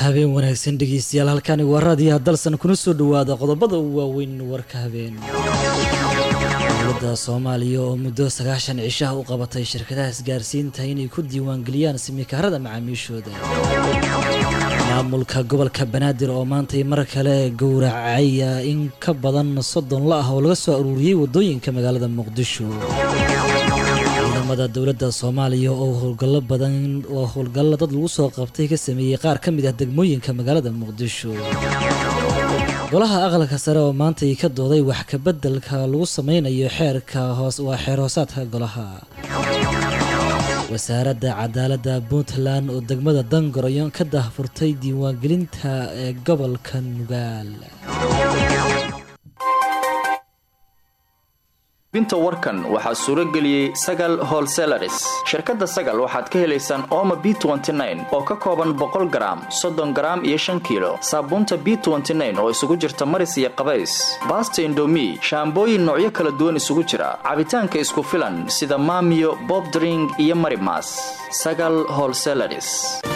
habeen wanaagsan dhegeystayaal halkani waa raadiyaha dalsan kuna soo dhowaada qodobada ugu waaweyn warka habeen dowladda soomaaliya oo muddo sagaashan cishaha u qabatay shirkadaha isgaarsiinta inay ku diiwaangeliyaan simikaarada macaamiishooda maamulka gobolka banaadir oo maantay mar kale gowracaya in ka badan soddon la ah oo laga soo aruuriyey waddooyinka magaalada muqdisho ciidamada dowladda soomaaliya oo howlgallo badan oo howlgallo dad lagu soo qabtay ka sameeyey qaar ka mid ah degmooyinka magaalada muqdisho golaha aqalka sare oo maantay ka dooday wax kabeddelka lagu sameynayo xeerka hoos waa xeer hoosaadka golaha wasaaradda cadaaladda puntland oo degmada dangoroyo ka daahfurtay diiwaangelinta ee gobolka nugaal binta warkan waxaa suuro geliyey sagal holselaris shirkadda sagal waxaad ka helaysaan ooma b oo ka kooban boqol garaam soddon garaam iyo shan kiilo saabuunta b oo isugu jirta maris iyo qabays baasta indomi shaambooyin noocyo kala duwan isugu jira cabitaanka isku filan sida maamiyo bobdring iyo marimas sagal holselaris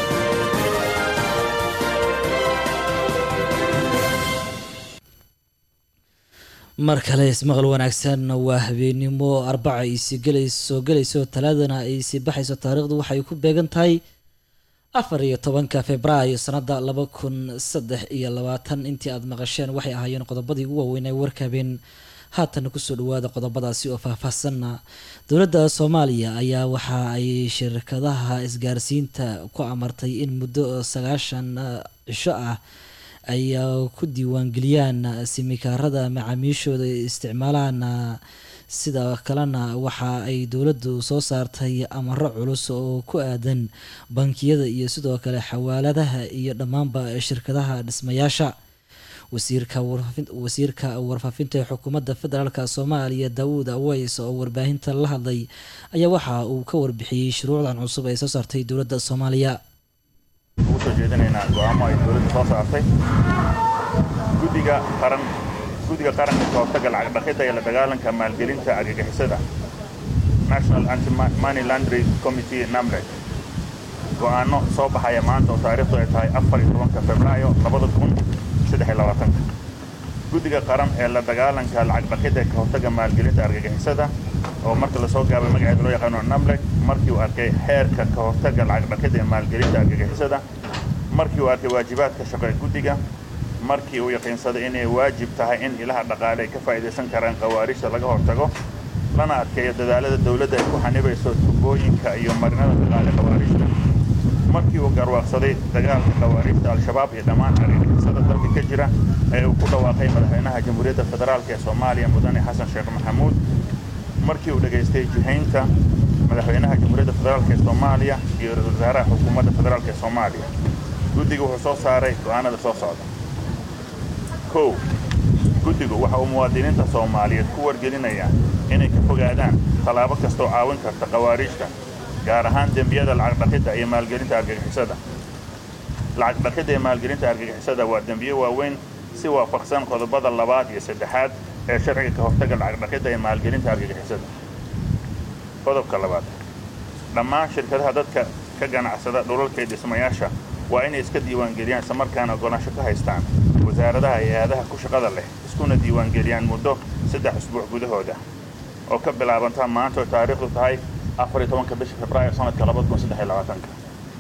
mar kale ismaqal wanaagsan waa habeenimo arbaca ay sii soo gelayso talaadana ay sii baxayso taariikhdu waxay ku beegan tahay afar iyo tobanka februaayo sanada laba kun saddex iyo labaatan intii aada maqasheen waxay ahaayeen qodobadii ugu waaweynay warka habeen haatan kusoo dhawaada qodobadaasi oo faahfaahsanna dowladda soomaaliya ayaa waxa ay shirkadaha isgaarsiinta ku amartay in muddo sagaashan cisho ah ay ku diiwaangeliyaan simikaarada macaamiishooda isticmaalaan sida kalena waxa ay dowladdu soo saartay amaro culus oo ku aadan bankiyada iyo sidoo kale xawaaladaha iyo dhammaanba shirkadaha dhismayaasha wasiirka warfaafinta ee xukuumadda federaalk soomaaliya daawuud aweys oo warbaahinta la hadlay ayaa waxa uu ka warbixiyey shuruucdan cusub ee soo saartay dowladda soomaaliya ugu soo jeedinaynaa go-aamo ay dowladda soo saartay guddiga qaran guddiga qaranka ka hortaga lacag dhaqidda iyo la dagaalanka maalgelinta argagixisada national anti money laundry committee namred go-aano soo baxaya maanta oo taariikhdu ay tahay afar iyo tobanka februaayo labada kun saddex iyo labaatanka guddiga qaran ee la dagaalanka lacag dhaqidda ka hortaga maalgelinta argagixisada oo marka lasoo gaabay magaceeda loo yaqaano namlek markii uu arkay xeerka ka hortaga lacag dhaqidda ee maalgelinta argagixisada markii uu arkay waajibaadka shaqo ee guddiga markii uu yaqiinsaday inay waajib tahay in ilaha dhaqaale ay ka faa'iidaysan karaan khawaarijta laga hortago lana adkeeyo dadaalada dowladda ay ku xanibayso tubooyinka iyo marinada dhaqaale khawaarijta markii uu garwaaqsaday dagaalka khawaarijta al-shabaab iyo dhammaan argagixisada dalka ka jira ee uu ku dhawaaqay madaxweynaha jamhuuriyadda federaalk ee soomaaliya mudane xasan sheekh maxamuud markii uu dhegaystay jihaynta madaxweynaha jamhuuriyadda federaalk ee soomaaliya iyo ra-isul wasaaraha xukuumadda federaalk ee soomaaliya guddigu wuxuu soo saaray go-aanada soo socda kow guddigu waxa uu muwaadiniinta soomaaliyeed ku wargelinayaa inay ka fogaadaan tallaabo kastoo caawin karta khawaarijta gaar ahaan dembiyada lacag dhaqidda iyo maalgelinta argagixisada lacag dhaqidda iyo maalgelinta argagixisada waa dembiyo waaweyn si waafaqsan qodobada labaad iyo saddexaad ee sharciga ka hortaga lacag dhaqidda iyo maalgelinta argagixisada qodobka labaad dhammaan shirkadaha dadka ka ganacsada dhulalka iyo dhismayaasha waa inay iska diiwaangeliyaan islamarkaana ogolaansho ka haystaan wasaaradaha iyo hay-adaha ku shaqada leh iskuna diiwaangeliyaan muddo saddex usbuuc gudahooda oo ka bilaabanta maanta oo taariikhdu tahay afar iyo tobanka bisha februaayo sanadka labada kun saddex iyo labaatanka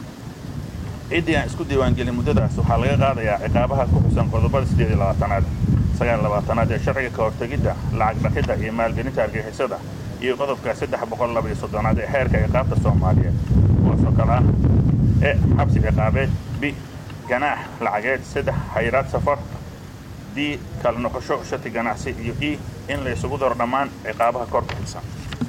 ciddii aan isku diiwaangelin muddadaas waxaa laga qaadayaa ciqaabaha ku xusan qodobada siddeed iyo labaatanaad sagaal labaatanaad ee sharciga ka hortegidda lacag dhaqidda iyo maalgelinta argixisada iyo qodobka saddex boqol laba iyo soddonaad ee xeerka ciqaabta soomaaliyeed kuwaasoo kale ah e xabsi ciqaabeed b ganaax lacageed saddex xayiraad safar d kala noqosho shati ganacsi iyo e in la isugu daro dhammaan ciqaabaha kor ku xilsan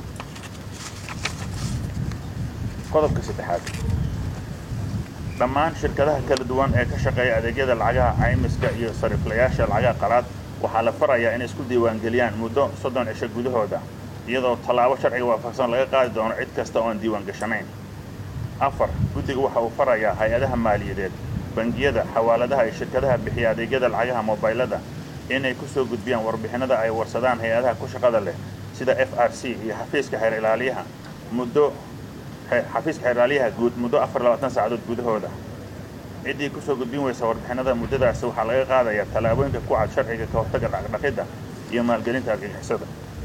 qodobka saddexaad dhammaan shirkadaha kala duwan ee ka shaqeeya adeegyada lacagaha caymiska iyo sariiflayaasha lacagaha qalaad waxaa la farayaa inay isku diiwaangeliyaan muddo soddon cisho gudahooda iyadoo tallaabo sharciga waafaqsan laga qaadi doono cid kasta ooan diiwaan gashanayn afar guddiga waxa uu farayaa hay-adaha maaliyadeed bangiyada xawaaladaha iyo shirkadaha bixiya adeegyada lacagaha mobaylada inay ku soo gudbiyaan warbixinada ay warsadaan hay-adaha ku shaqada leh sida f r c iyo xafiiska xeer ilaaliyaha muddo xafiiska xeer ilaaliyaha guud muddo afar labaatan saacadood gudahooda ciddii ku soo gudbin weysa warbixinada muddadaasi waxaa laga qaadayaa tallaabooyinka ku cad sharciga ka hortagga dhaqdhaqidda iyo maalgelinta argagixisada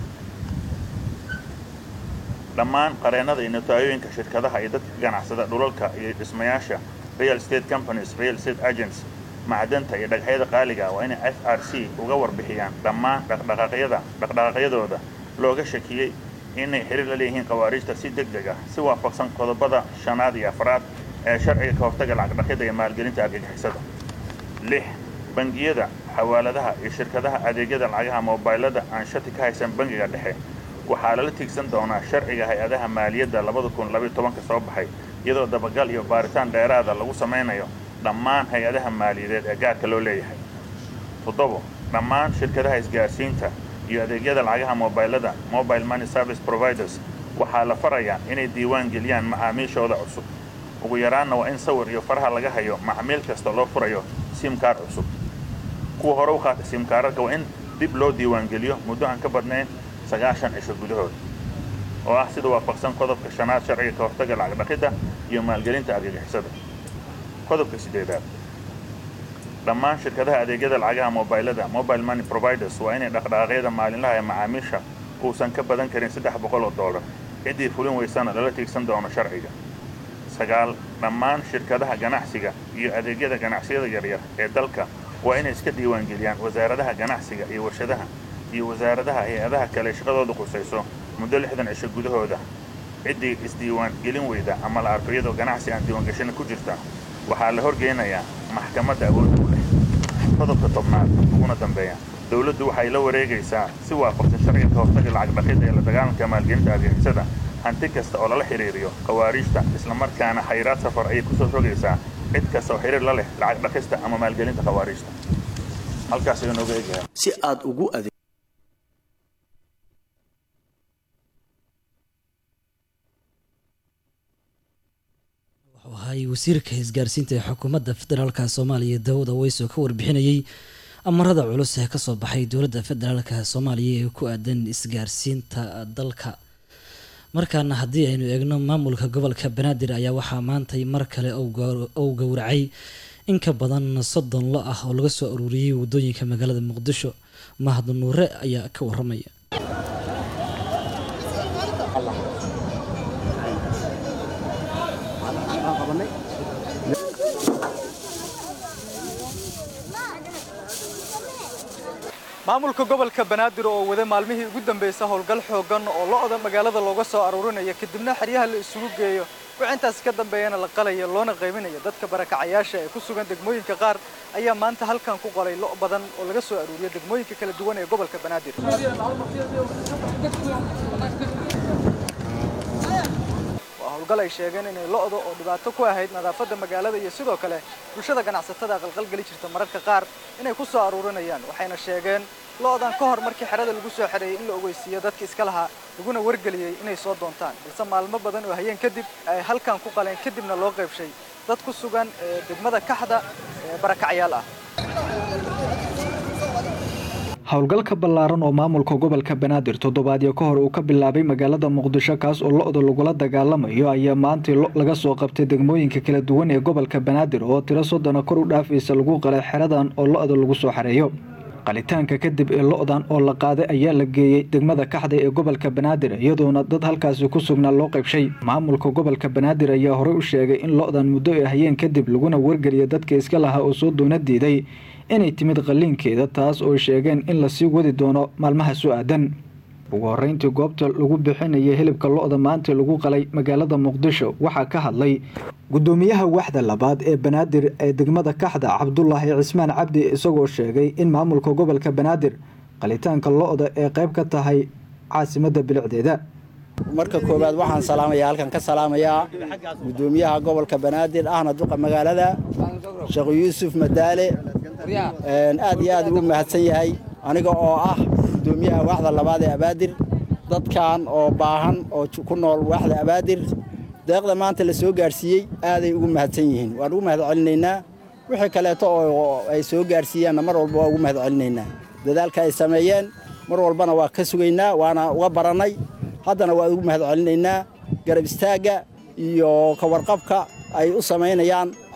dhammaan qareennada iyo notaayoyinka shirkadaha iyo dadka ganacsada dhulalka iyo dhismayaasha real state companies real state agents macdanta iyo dhagaxyada qaaliga waa inay f r c uga warbixiyaan dhammaan dhaqdhaqaaqyada dhaqdhaqaaqyadooda looga shakiyey inay xiriir la leeyihiin khawaariijta si deg deg ah si waafaqsan qodobada shanaad iyo afraad ee sharciga ka hortagga lacagdhaqidda iyo maalgelinta argagixisada lix bangiyada xawaaladaha iyo shirkadaha adeegyada lacagaha moobaylada aan shati ka haysan bangiga dhexe waxaa lala tiigsan doonaa sharciga hay-adaha maaliyadda labada kun labayo tobanka soo baxay iyadoo dabagal iyo baaritaan dheeraada lagu samaynayo dhammaan hay-adaha maaliyadeed ee gaarka loo leeyahay toddobo dhammaan shirkadaha isgaarsiinta iyo adeegyada lacagaha moobaylada mobile money service providers waxaa la farayaa inay diiwaan geliyaan macaamiishooda cusub ugu yaraanna waa in sawir iyo faraha laga hayo macmiil kasta loo furayo simkaar cusub kuwa hore u qaatay simkaararka waa in dib loo diiwaangeliyo muddo aan ka badnayn sagaashan cisho gudahood oo ah sida waafaqsan qodobka shanaad sharciga ka hortagga lacagdhaqidda iyo maalgelinta argagixisada qodobka siddeedaad dhammaan shirkadaha adeegyada lacagaha moobaylada mobile money providers waa inay dhaqdhaqaaqyada maalinlaha ee macaamiisha uusan ka badan karin saddex boqol oo dollar ciddii fulin weysana lala tiigsan doono sharciga sagaal dhammaan shirkadaha ganacsiga iyo adeegyada ganacsiyada yaryar ee dalka waa inay iska diiwaangeliyaan wasaaradaha ganacsiga iyo warshadaha iyo wasaaradaha hay-adaha kale shaqadooda qusayso muddo lixdan cisho gudahooda ciddii isdiiwaan gelin weyda ama la arko iyadoo ganacsi aan diiwaangashina ku jirta waxaa la horgeynayaa maxkamadda awoodda u leh qodobka tobnaad uguna dambeeya dowladdu waxay la wareegaysaa si waafaqsan sharciga ka hortagga lacagdhaqidda ee la dagaalanka maalgelinta argagixisada hanti kasta oo lala xidhiiriyo khawaariijta islamarkaana khayraad safar ayay kusoo rogaysaa cid kasta oo xidhiir la leh lacag dhaqista ama maalgelinta khawaariijta halkaas ayuu nooga egyahay si aad ugu ade wuxuu ahay wasiirka isgaarsiinta ee xukuumadda federaalka soomaaliya daawud aweys oo ka warbixinayey amarada culus ee kasoo baxay dowladda federaalka soomaaliya ee ku aadan isgaarsiinta dalka markaana haddii aynu eegno maamulka gobolka banaadir ayaa waxaa maantay mar kale ou gowracay in ka badan soddon lo ah oo laga soo aruuriyey waddooyinka magaalada muqdisho mahad nuure ayaa ka waramaya maamulka gobolka banaadir oo wada maalmihii ugu dambaysa howlgal xoogan oo lo-da magaalada looga soo aruurinaya kadibna xeryaha la isugu geeyo wicintaasi ka dambeeyana la qalaya loona qaybinayo dadka barakacayaasha ee ku sugan degmooyinka qaar ayaa maanta halkan ku qalay lo' badan oo laga soo aruuriyo degmooyinka kala duwan ee gobolka banaadir waa howlgal ay sheegeen inay lo-da oo dhibaato ku ahayd nadaafadda magaalada iyo sidoo kale bulshada ganacsatada qalqalgeli jirta mararka qaar inay ku soo aruurinayaan waxayna sheegeen lo-dan ka hor markii xerada lagu soo xereeyey in la ogeysiiyo dadka iska lahaa laguna wargeliyey inay soo doontaan balse maalmo badan oo hayeen kadib ay halkan ku qaleen kadibna loo qaybshay dad ku sugan ee degmada kaxda ee barakacyaal ah howlgalka ballaaran oo maamulka gobolka banaadir toddobaadyo ka hor uu ka bilaabay magaalada muqdisho kaas oo lo-da lagula dagaalamayo ayaa maantay lo laga soo qabtay degmooyinka kala duwan ee gobolka banaadir oo tiro soddona kor u dhaafaysa lagu qalay xeradan oo lo-da lagu soo xareeyo qalitaanka kadib ee lo-dan oo la qaaday ayaa la geeyey degmada kaxda ee gobolka banaadir iyadoona dad halkaasi ku sugnaa loo qaybshay maamulka gobolka banaadir ayaa horey u sheegay in lo-dan muddo ay hayeen kadib laguna wargeliya dadka iska lahaa oo soo doona diiday inay timid qalliinkeeda taas oo sheegeen in lasii wadi doono maalmaha soo aadan ugu horeyntii goobta lagu bixinaya hilibka lo-da maanta lagu qalay magaalada muqdisho waxaa ka hadlay gudoomiyaha waxda labaad ee banaadir ee degmada kaxda cabdulaahi cismaan cabdi isagoo sheegay in maamulka gobolka banaadir qalitaanka lo-da ee qayb ka tahay caasimada bilicdeeda marka koowaad waxaan salaamayaa halkan ka salaamayaa gudoomiyaha gobolka banaadir ahna duqa magaalada sheekh yuusuf madaale aad iyo aad ugu mahadsan yahay aniga oo ah gudoomiyaha waaxda labaad ee abaadir dadkan oo baahan oo ku nool waaxda abaadir deeqda maanta la soo gaadhsiiyey aaday ugu mahadsan yihiin waan ugu mahad celinaynaa wixii kaleeto oo ay soo gaadhsiiyaanna mar walba waa ugu mahad celinaynaa dadaalka ay sameeyeen mar walbana waa ka sugaynaa waana uga barannay haddana waa ugu mahad celinaynaa garab istaagga iyo ka warqabka ay u samaynayaan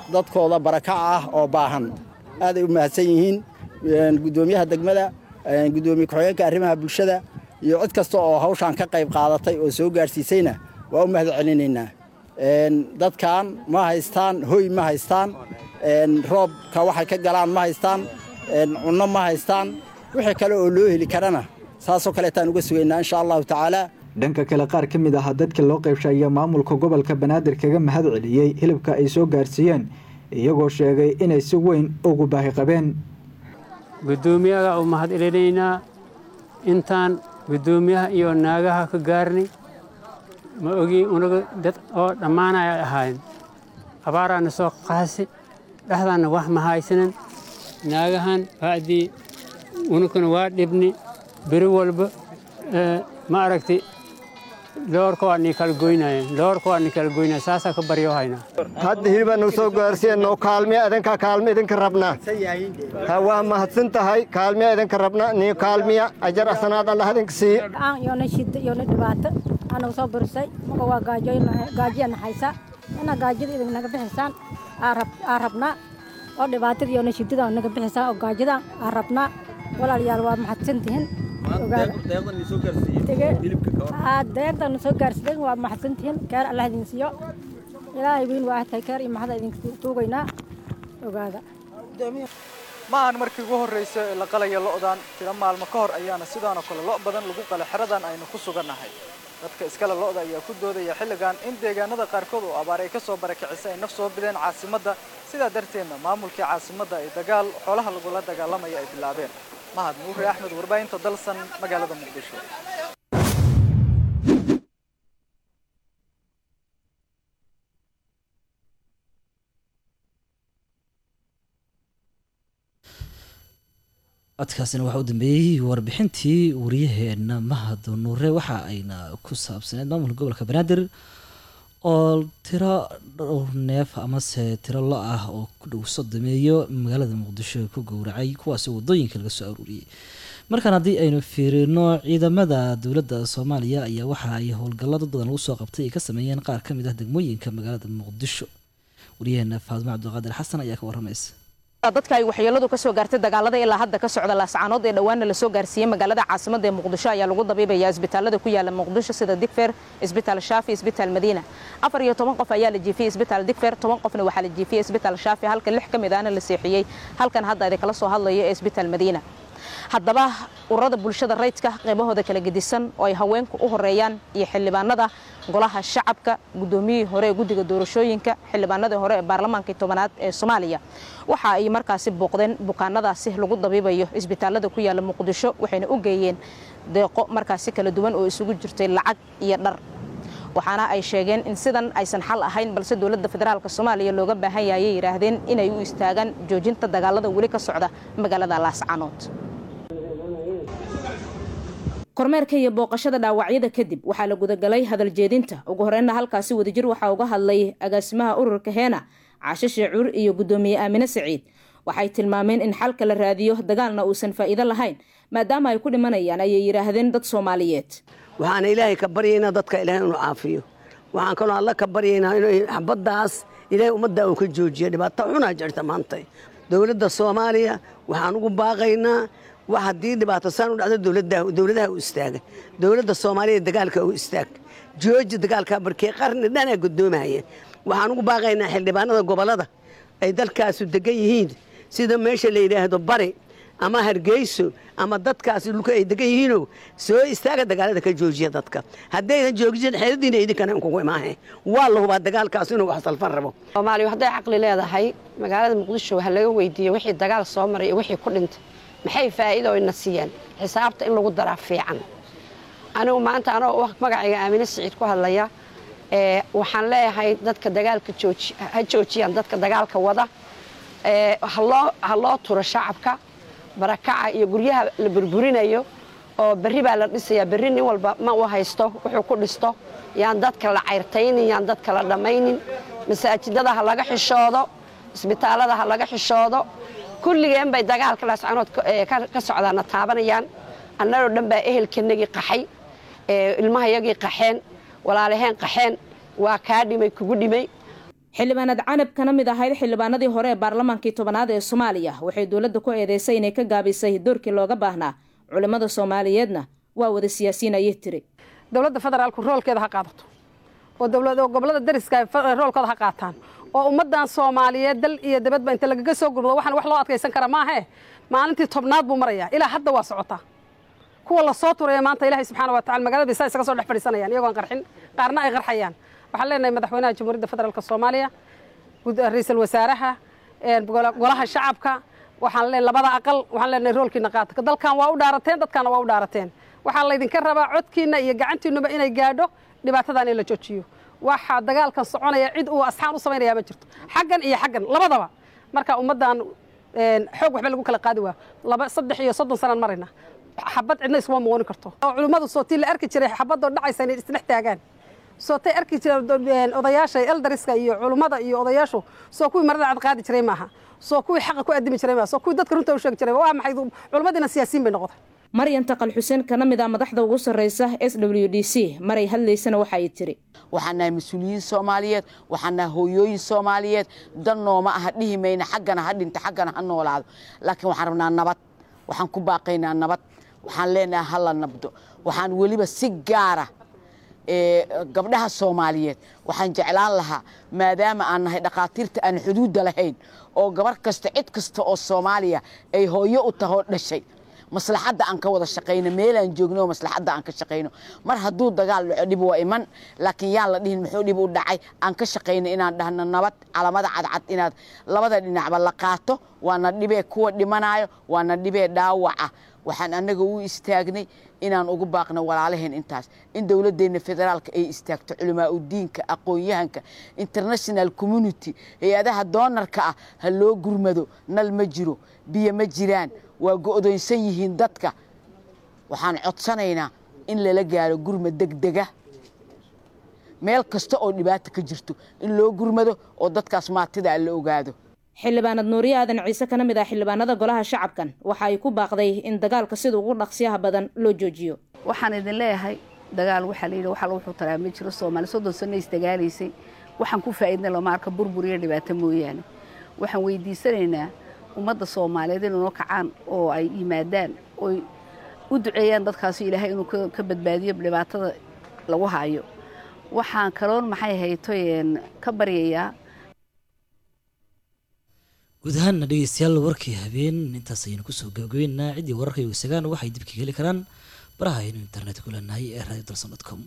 dadkooda barakaca ah oo baahan aaday u mahadsan yihiin guddoomiyaha degmada guddoomiye ku-xigeenka arrimaha bulshada iyo cid kasta oo hawshaan ka qayb qaadatay oo soo gaadhsiisayna waa u mahad celinaynaa dadkan ma haystaan hoy ma haystaan roobka waxay ka galaan ma haystaan cunno ma haystaan wixii kale oo loo heli karana saasoo kaleetaan uga sugaynaa insha allahu tacaala dhanka kale qaar ka mid ah dadka loo qaybshay ayaa maamulka gobolka banaadir kaga mahad celiyey hilibka ay soo gaarsiiyeen iyagoo sheegay inay si weyn ugu baahi qabeen guddoomiyaga u mahad celinaynaa intaan guddoomiyaha iyo naagaha ka gaarnay ma ogi unaga dad oo dhammaanaya ahaayeen abaaraana soo qaasi dhexdaanna wax ma haysanan naagahan bacdii unukana waa dhibni beri walba ma aragtay loorka waa nii kala goynayeen loorka waa nii kala goynaya saasaa ka baryo haynaa hadda hilibaa nagu soo gaarsiiyeen noo kaalmiya idinka kaalmi idinka rabnaa ha waa mahadsan tahay kaalmiya idinka rabna nii kaalmiya ajar asanaad allah idinka siiye yoona shida yoona dhibaato anagu soo burisay maga waa gaajiyana haysa ina gaajida idin naga bixisaan aa rabnaa oo dhibaatada yoona shidada naga bixisaan oo gaajida aa rabnaa walaalayaal waa mahadsantihin deeqdana soo gaarsideen waa mahadsantihiin keer allah idin siiyo ilaahay weyn waa tahay keer iyo maxada idin tuugaynaa ogaada maahan markii ugu horraysa ee la qalaya lo'dan tiro maalmo ka hor ayaana sidaanoo kale lo' badan lagu qala xeradan aynu ku sugannahay dadka iskale lo'da ayaa ku doodaya xilligan in deegaanada qaarkood oo abaar ay ka soo barakicisay ay naf soo bideen caasimadda sidaa darteedna maamulkii caasimadda ay dagaal xoolaha lagula dagaalamaya ay bilaabeen mahad nuuri axmed warbaahinta dalsan magaalada muqdisho codkaasina waxaa u dambeeyey warbixintii wariyaheena mahad nuure waxa ayna ku saabsaneed maamulka gobolka banaadir oo tiro dhowr neef amase tiro lo ah oo ku dhow sodomeeyo magaalada muqdisho ku gowracay kuwaasi wadooyinka laga soo aruuriyey markaan haddii aynu fiirino ciidamada dowladda soomaaliya ayaa waxa ay howlgalla dad badan lagu soo qabtay ay ka sameeyeen qaar ka mid ah degmooyinka magaalada muqdisho wariyaheena faadimo cabdiqaadir xasan ayaa ka waramaysa dadka ay waxyeeladu ka soo gaartay dagaalada ilaa hadda ka socda laascaanood ee dhowaanna la soo gaarsiiyey magaalada caasimada ee muqdisho ayaa lagu dabiibayaa isbitaalada ku yaala muqdisho sida digfer isbitaal shaafi isbitaal madiina afar iyo toban qof ayaa la jiifiyey isbitaal digfer toban qofna waxaa la jiifiyey isbitaal shaafi halka lix ka mid ahna la seexiyey halkan hadda idin kala soo hadlayo ee isbitaal madiina haddaba ururada bulshada rayidka qaybahooda kala gedisan oo ay haweenku u horeeyaan iyo xildhibaanada golaha shacabka guddoomiyihii hore ee guddiga doorashooyinka xildhibaanadii hore ee baarlamaankii tobanaad ee soomaaliya waxa ay markaasi booqdeen bukaanadaasi lagu dabiibayo isbitaalada ku yaala muqdisho waxayna u geeyeen deeqo markaasi kala duwan oo isugu jirtay lacag iyo dhar waxaana ay sheegeen in sidan aysan xal ahayn balse dowladda federaalk soomaaliya looga baahan yaayay yidhaahdeen inay u istaagaan joojinta dagaalada weli ka socda magaalada laascaanood kormeerka iyo booqashada dhaawacyada kadib waxaa la gudagalay hadal jeedinta ugu horreynna halkaasi wadajir waxaa uga hadlay agaasimaha ururka heena caasho sheecuur iyo guddoomiye aamine saciid waxay tilmaameen in xalka la raadiyo dagaalna uusan faa'iido lahayn maadaama ay ku dhimanayaan ayay yidhaahdeen dad soomaaliyeed waxaana ilaahay ka baryaynaa dadka ilaahay inuu caafiyo waxaan kaloo alla ka baryaynaa inuu xabaddaas ilaahay ummadda uu ka joojiyo dhibaato xunaa jirta maanta dowladda soomaaliya waxaan ugu baaqaynaa wax haddii dhibaato saan u dhacdo dowladaha u istaaga dowladda soomaaliya dagaalka u istaag jooji dagaalka barkee qarni dhanaa guddoomaya waxaan ugu baaqaynaa xildhibaanada gobollada ay dalkaasu degan yihiin sida meesha la yidhaahdo bari ama hargeyso ama dadkaasi dhulka ay degan yihiinoo soo istaaga dagaalada ka joojiya dadka haddaydan joojin xeeladiina idinkana inkugu imaahe waa la hubaa dagaalkaas inuu wax salfan rabo soomaaliya hadday caqli leedahay magaalada muqdisho waxa laga weydiiyey wixii dagaal soo maray iyo wixii ku dhintay maxay faa'iido ina siiyeen xisaabta in lagu daraa fiican anigu maanta anoo magacayga aamine siciid ku hadlaya waxaan leeyahay dadka dagaalka ha joojiyaan dadka dagaalka wada ha loo turo shacabka barakaca iyo guryaha la burburinayo oo berri baa la dhisayaa berri nin walba ma u haysto wuxuu ku dhisto yaan dadka la cayrtaynin yaan dadka la dhammaynin masaajidada ha laga xishoodo isbitaallada ha laga xishoodo kulligeen bay dagaalka laascanood ka socdaana taabanayaan annagoo dhan baa ehelkanagii qaxay ilmahayagii qaxeen walaalaheen qaxeen waa kaa dhimay kugu dhimay xildhibaanad canab kana mid ahayd xildhibaanadii hore ee baarlamaankii tobanaad ee soomaaliya waxay dowladda ku eedeysay inay ka gaabisay doorkii looga baahnaa culimmada soomaaliyeedna waa wada siyaasiyiin ayay tiri dowladda federaalku roolkeeda ha qaadato oo dowlad oo gobollada dariska roolkooda ha qaataan oo ummaddan soomaaliyeed dal iyo dabadba inta lagaga soo gurmado waxaan wax loo adkaysan kara maahe maalintii tobnaad buu marayaa ilaa hadda waa socotaa kuwa la soo turaya maanta ilaahay subxaana wa tacala magaalada bisa isaga soo dhex fadhiisanayaan iyagoon qarxin qaarna ay qarxayaan waxaan leenahay madaxweynaha jamhuuriyadda federaalka soomaaliya ra-iisul wasaaraha golaha shacabka waxaan leenahay labada aqal waxaan leenahay roolkiina qaata dalkan waa u dhaarateen dadkaana waa u dhaarateen waxaa laydinka rabaa codkiina iyo gacantiinuba inay gaadho dhibaatadan in la joojiyo waxaa dagaalkan soconaya cid uu asxaan u samaynaya ma jirto xaggan iyo xaggan labadaba marka ummaddan xoog waxba lagu kala qaadi waa laba saddex iyo soddon sanaan marayna xabad cidna iskuma muqooni karto oo culimmadu sootii la arki jiray xabadoo dhacaysa inay isdhex taagaan sootay arki jireen odayaasha eldariska iyo culummada iyo odayaashu soo kuwii marada cad qaadi jiray maaha soo kuwii xaqa ku addimi jiray maaha soo kuwii dadka runta u sheegi jiray waa maxay culimmadiina siyaasiyiin bay noqotay maryan taqal xuseen kana mid ah madaxda ugu sarreysa s w d c maray hadlaysana waxa ay tiri waxaan nahay mas-uuliyiin soomaaliyeed waxaan nahay hooyooyin soomaaliyeed dan nooma aha dhihi mayna xaggana ha dhinto xaggana ha noolaado laakiin waxaan rabnaa nabad waxaan ku baaqaynaa nabad waxaan leenahay ha la nabdo waxaan weliba si gaara gabdhaha soomaaliyeed waxaan jeclaan lahaa maadaama aan nahay dhakhaatiirta aan xuduudda lahayn oo gabar kasta cid kasta oo soomaaliya ay hooyo u tahoo dhashay maslaxadda aan ka wada shaqayno meelaan joogno maslaxadda aan ka shaqayno mar hadduu dagaal dhaco dhib waa iman laakiin yaan la dhihin muxuu dhib u dhacay aan ka shaqayno inaan dhahno nabad calamada cadcad inaad labada dhinacba la qaato waana dhibee kuwa dhimanayo waana dhibee dhaawaca waxaan annaga u istaagnay inaan ugu baaqno walaalaheen intaas in dowladdeenna federaalka ay istaagto culimaa udiinka aqoon-yahanka international community hay-adaha doonarka ah ha loo gurmado nal ma jiro biyo ma jiraan waa go'doonsan yihiin dadka waxaan codsanaynaa in lala gaaro gurmad degdega meel kasta oo dhibaata ka jirto in loo gurmado oo dadkaas maatida la ogaado xildhibaanad nuuriye aadan ciise kana mid ah xildhibaanada golaha shacabkan waxa ay ku baaqday in dagaalka sida ugu dhaqsiyaha badan loo joojiyo waxaan idin leeyahay dagaal waxaa layidhi waxa lagu xutaraa ma jiro soomaali soddon sano isdagaalaysay waxaan ku faa'iidna lama arka burbur iyo dhibaato mooyaane waxaan weydiisanaynaa ummadda soomaaliyeed inay noo kacaan oo ay yimaadaan oy u duceeyaan dadkaasi ilaahay inuu ka badbaadiyo dhibaatada lagu haayo waxaan kaloon maxay haytoyen ka baryayaa guud ahaanna dhegeystayaal warkii habeen intaas ayaynu kusoo gabagabeynaa ciddii wararka weysagaan waxay dib ka heli karaan baraha aynu internet ku leenahay ee radio dalson com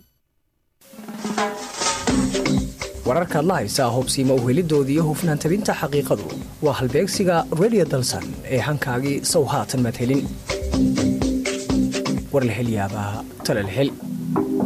wararkaad la haysaa hubsiima uhelidoodii iyo hufnaan tabinta xaqiiqadu waa halbeegsiga radio dalsan ee hankaagii sow haatan maad helin war la hel yaabaa tala la hel